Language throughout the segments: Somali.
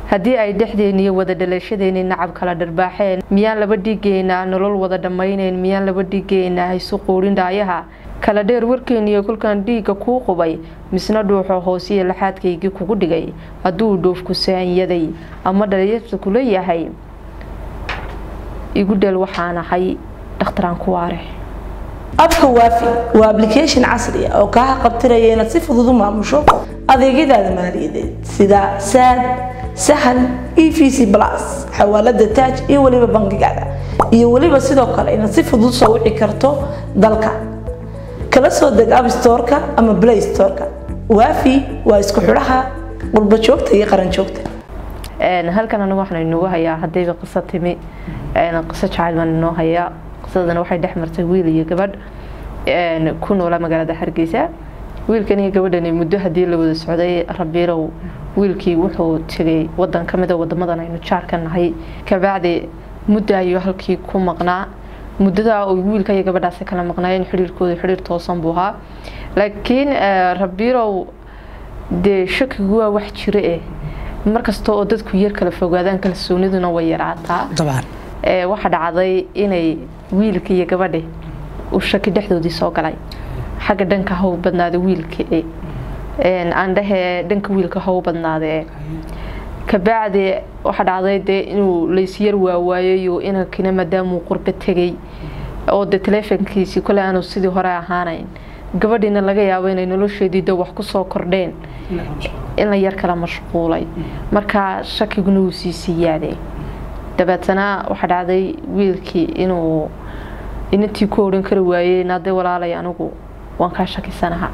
haddii ay dhexdeeniyo wada dhalashadeenii nacab kala dharbaaxeen miyaan laba dhiigeynaa nolol wada dhammayneyn miyaan laba dhiigeynaa haysu quudhin dhaayaha kala dheer warkeeniyo kolkaan dhiigga kuu qubay misna dhuuxo hoosiya laxaadkaygii kugu dhigay hadduu dhoofku saanyaday ama dhalinyarta kula yahay igu dheel waxaan ahay dhakhtaraan ku waare abka waafi waa application casri ah oo kaa qabtiraya inaad si fudud u maamusho adeegyadaada maaliyadeed sida saad sahal e v c plus xawaalada taaj iyo weliba bangigaada iyo weliba sidoo kale inaad si fudud soo wici karto dalka kala soo deg app storeka ama play storeka waafi waa isku xidhaha qurba joogta iyo qaran joogta halkan anigu waxaan inoogu hayaa haddayba qiso timi qiso jacayl baan inoo hayaa qisadana waxay dhex martay wiil iyo gabadh ku noola magaalada hargeysa wiilkan iyo gabadhani muddo haddii la wada socday rabiirow wiilkii wuxuu tegay wadan ka mida wadamadan aynu jaarka nahay kabacdi muddo ayuu halkii ku maqnaa muddadaa uu wiilka iyo gabadhaasi kala maqnaayeen xidhiirkooda xidhiir toosan buu ahaa laakiin rabiirow dee shakigu waa wax jiro eh markasta oo dadku yar kala fogaadaan kalsooniduna way yaraataa waxaa dhacday inay wiilka iyo gabadhi uu shaki dhexdoodii soo galay xagga dhanka haw badnaada wiilka aan dhahee dhanka wiilka haw badnaadee kabacdi waxaa dhacday dee inuu laysyar waawaayayo inankina maadaamuu qurba tegay oo dee taleefonkiisii kole aanu sidii hore ahaanayn gabadhiina laga yaabo inay nolosheedii de wax kusoo kordheen in la yar kala mashquulay markaa shakiguna wuu sii siiyaaday dabeetana waxaa dhacday wiilkii inuu inantii ku odhan kari waayey naade walaalay anigu waan kaa shakisanaha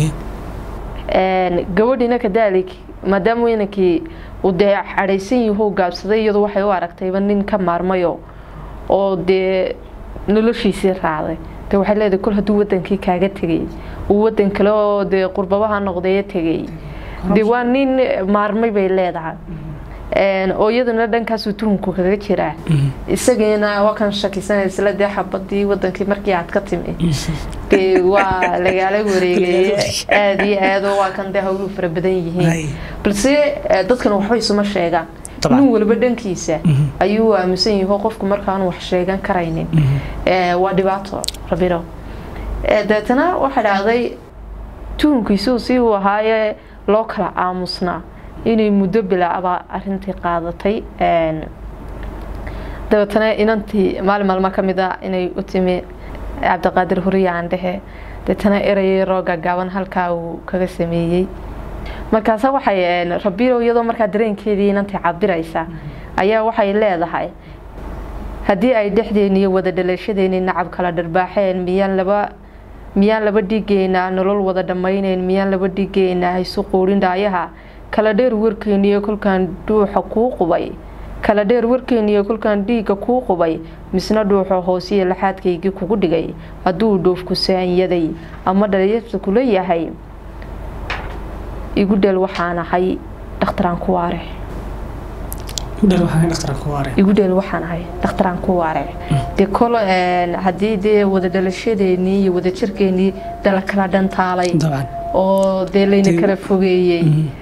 gabadhiina kadaalik maadaama inankii uu dee cadhaysan yaho gaabsaday iyadu waxay u aragtayba nin ka maarmayo oo dee noloshiisii raacday de waxay leedahay kol hadduu wadankii kaaga tegay uu wadan kale oo dee qurbabaha noqdee tegay dee waa nin maarmay bay leedahay oo iyaduna dhankaasuu tuhunku kaga jiraa isagiina waa kan shakisanaysa dee xabadii wadankii markii aad ka timi dee waa lagaala wareegay aada iyo aado waa kan dee hawluhu fara badan yihiin balse dadkan waxba isuma sheegaan nin waliba dhankiisa ayuu aaminsan yaho qofku markaanu wax sheegan karaynin waa dhibaato rabiro deetana waxaa dhacday tuhunkiisuu si uu ahaaye loo kala aamusnaa inay muddo bilaacba arintii qaadatay dabeetana inantii maalin maalmo ka mid a inay u timi cabdiqaadir huriya aan dhehe deetana erayay roo gaagaaban halkaa uu kaga sameeyey markaase waxay rabiilow iyadoo markaa dareenkeedii inantii cabiraysa ayaa waxay leedahay haddii ay dhexdeeniyo wada dhalashadeenii nacab kala dharbaaxeen miyaan laba miyaan laba dhiigeynaa nolol wada dhammayneyn miyaan laba dhiigeynaa haysu quudhin dhaayaha kala dheer warkeeniyo kolkaan dhuuxa kuu qubay kala dheer warkeeniyo kolkaan dhiigga kuu qubay misna dhuuxo hoosiya laxaadkaygii kugu dhigay hadduu dhoofku saanyaday ama dhalinyarta kula yahay igu dheel waxaan ahay dhakhtaraan ku waare igu dheel waxaan ahay dhakhtaraan ku waare dee kol haddii dee wada dhalashadeenii iyo wada jirkeenii dala kala dhantaalay oo dee layna kala fogeeyey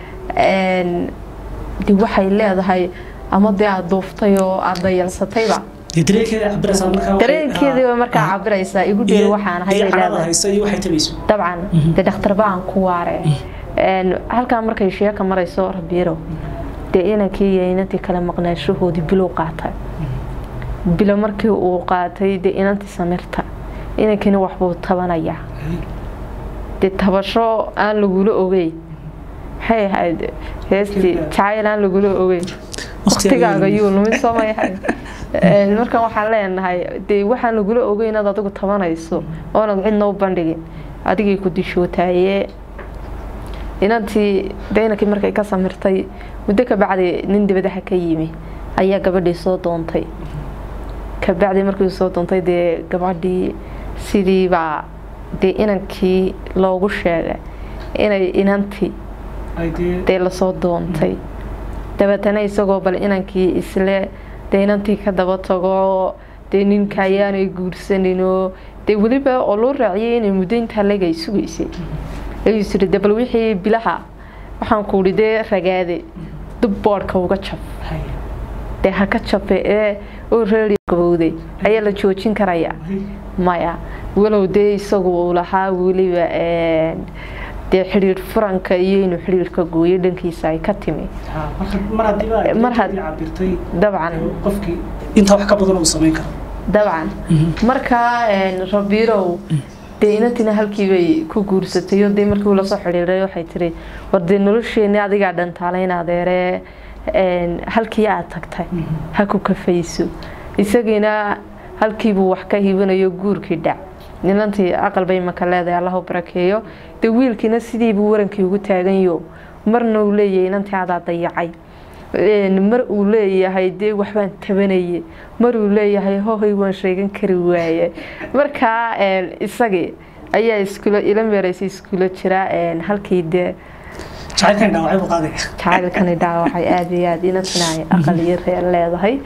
de waxay leedahay ama dee aada duuftay oo aada dayalsatayba dareenkeediiba markaa cabiraysaa igu dheel waxaan ahay dabcan dee dhakhtarba aan ku waare halkaa markay sheeka marayso rabiiro dee inankii iyo inantii kale maqnaashahoodii bilow qaatay bilo markii uu qaatay dee inantii samirta inankiina waxbuu tabanayaa dee tabasho aan lagula ogeyn maxay ahayd heestii jacayl aan lagula ogeyn waktigaaga yuu lumin soo may ahayd markan waxaan leenahay dee waxaan lagula ogeyn inaad adigu tabanayso oonad cidna u bandhigin adigay ku dishootaayee inantii dee inankii markay ka samirtay muddo kabacdi nin dibadaha ka yimi ayaa gabadhii soo doontay kabacdi markii soo doontay dee gabadhii sidiibaa dee inankii loogu sheegay inay inantii dee lasoo doontay dabeetana isagoo bal inankii isle dee inantii ka daba tago dee ninka ayaanay guursaninoo dee weliba oo loo raaciyay inay muddo intaa legay sugaysay ayuu tiri de bal wixii bilaha waxaan kuuhi dee ragaade dub boodhka uga jab dee ha ka jabe ee oo reeriyo gabowday ayaa la joojin karaya maya walow dee isagu uu lahaa weliba dee xidhiir furanka iyo inuu xidhiirka gooyo dhankiisa ay ka timi dabcan intaa wax ka badan uu samayn karo dabcan markaa rabiirow dee inantina halkiibay ku guursatay oo dee markii uu lasoo xidhiiray waxay tiri war dee nolosheeni adigaa dhantaalayn adeeree halkii aad tagtay ha ku kafayso isagiina halkiibuu wax ka hibinayo guurkii dhac nilantii aqal bay maka leedahay allahu barakeeyo dee wiilkiina sidiibuu warankii ugu taaganyo marna uu leeyahay inantii adaa dayacay mar uu leeyahay dee waxbaan tabanaye mar uu leeyahay hohay waan sheegan kari waaye markaa isagii ayaa iskula ila meeraysay iskula jira halkii dee jacaylkani dhaawacay aada iyo aada inantina ay aqal iyo reer leedahay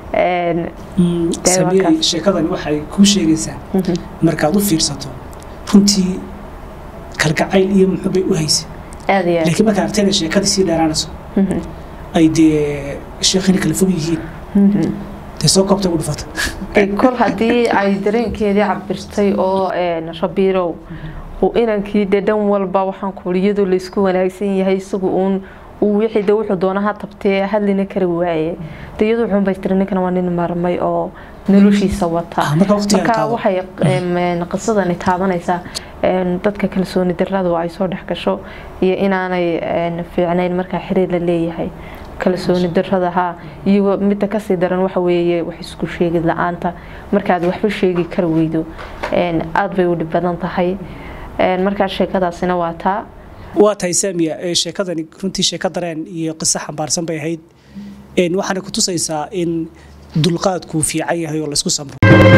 samiyey sheekadani waxay kuu sheegaysaa markaad u fiirsato runtii kalgacayl iyo muxuubay u haysay aada iyo aad laakiin markaa artayda sheekadii sii dheeraanayso ay dee sheekhina kala fog yihiin dee soo koobtay u dhufata kol haddii ay dareenkeedii cabirtay oo rabiirow uu inankii dee dhan walba waxaan kuuli iyadoo laysku wanaagsan yahay isagu uun uu wixii de wuxuu doona ha tabtee hadlina kari waaye de iyadu wuxuun bay tiri ninkan waa nin marmay oo noloshiisa wata marka waxay qisadani taabanaysaa dadka kalsooni daradu ay soo dhex gasho iyo inaanay fiicnayn markaa xiriir la leeyahay kalsooni daradaha iyo midda kasii daran waxa weeye wax isku sheegid la-aanta markaad waxba sheegi kari weydo aada bay u dhib badan tahay markaa sheekadaasina waa taa waa tahay saamiya sheekadani runtii sheeko dareen iyo qiso xambaarsan bay ahayd waxaana ku tusaysaa in dulqaadkuu fiican yahay oo laysku samro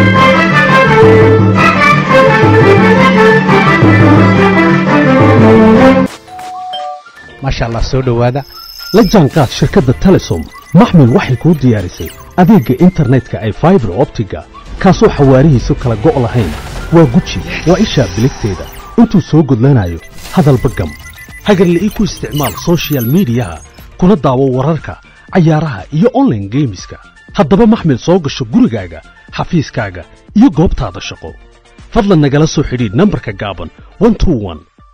maasha allah soo dhowaada la jaanqaad shirkadda telesom maxmil waxay kuu diyaarisay adeegga internetka ay faibar optiga kaasoo xawaarihiisu kala go' lahayn waa guji waa ishaa biligteeda intuu soo gudlanayo hadalba gam hagarle ii ku isticmaal sochial midiyaha kuna daawo wararka cayaaraha iyo onlaine geemiska haddaba maxmil soo gasho gurigaaga xafiiskaaga iyo goobtaada shaqo fadlan nagala soo xidhiidh nambarka gaaban